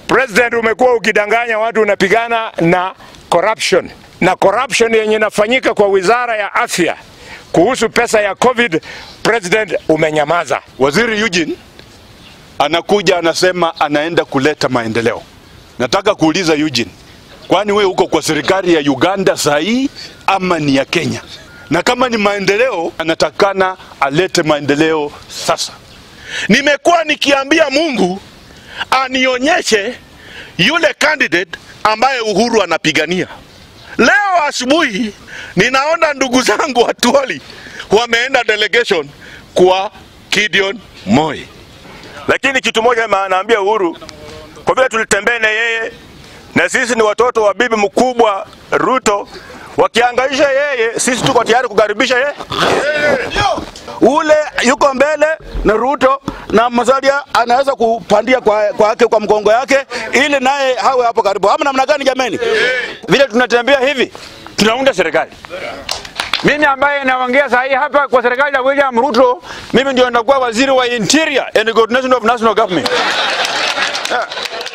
President, umekuwa ukidanganya watu, unapigana na corruption na corruption yenye inafanyika kwa wizara ya afya kuhusu pesa ya COVID, President umenyamaza. Waziri Eugene anakuja anasema anaenda kuleta maendeleo. Nataka kuuliza Eugene, kwani we uko kwa serikali ya Uganda saa hii ama ni ya Kenya? Na kama ni maendeleo, anatakana alete maendeleo sasa. Nimekuwa nikiambia Mungu anionyeshe yule candidate ambaye Uhuru anapigania. Leo asubuhi ninaona ndugu zangu wa Tuoli wameenda delegation kwa Gideon Moi. Lakini kitu moja ma- naambia Uhuru, kwa vile tulitembea na yeye na sisi ni watoto wa bibi mkubwa Ruto, wakiangaisha yeye, sisi tuko tayari kukaribisha yeye. ule yuko mbele na Ruto na Musalia anaweza kupandia kwa kwake kwa mgongo yake ili naye hawe hapo karibu. Ama namna gani jameni? vile tunatembea hivi tunaunda serikali. Mimi ambaye naongea saa hii hapa kwa serikali ya William Ruto, mimi ndio nitakuwa waziri wa interior and coordination of national government. Yeah.